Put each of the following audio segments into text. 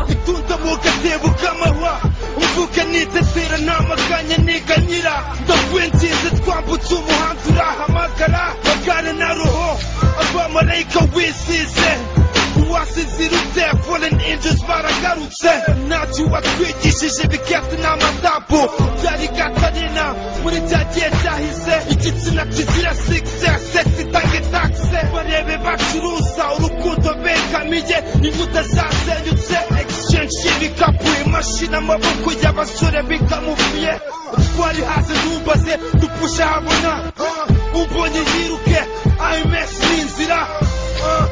Ikunda mugasebu k'amahwa uvuga nitetera ntamaganya niganyira ndakwinginze twambutse umuhanda urahamagara bagare na roho abamarayika wisize uwasize irutse fallen angels baragarutse ntacyo watwigishije biketse n'amasambu byari gatarina muri cya gihe cyahise igitsina kizira sigise sesi itange tagise barebe bacuruza urukundo begamiye inkuta zasenyutse exchange y'ibikapu imashini amaboko y'abasore bikamuvuye twari hasi ntumbaze dupushe habona umbonye yiruke IMS ni inzira Ah,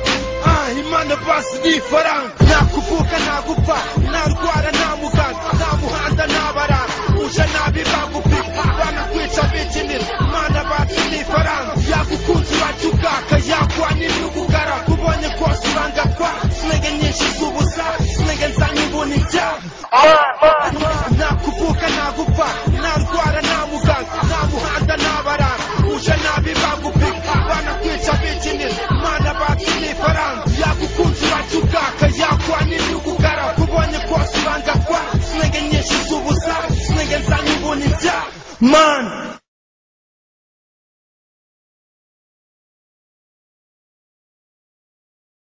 ah, imana basi ni ifaranga nakuvuka nagupfa narwara nta muganga nta muhanda ntabaranga uje nabi bagupika banakwica bikinira imana bacu ni ifaranga yagukunze iwacu ubwaka yakwanira ubugara kubonye kose urangakwa sinege nyinshi z'ubusa sinege nzanye ubona ibyaha nakuvuka nagupfa narwara nta muganga nta muhanda ntabaranga uje nabi bagupika banakwica bikinira imana bacu ni ifaranga yagukunze iwacu ubwaka yakwanira ubugara kubonye kose urangakwa sinege nyinshi z'ubusa sinege nzanye ubona ibyaha man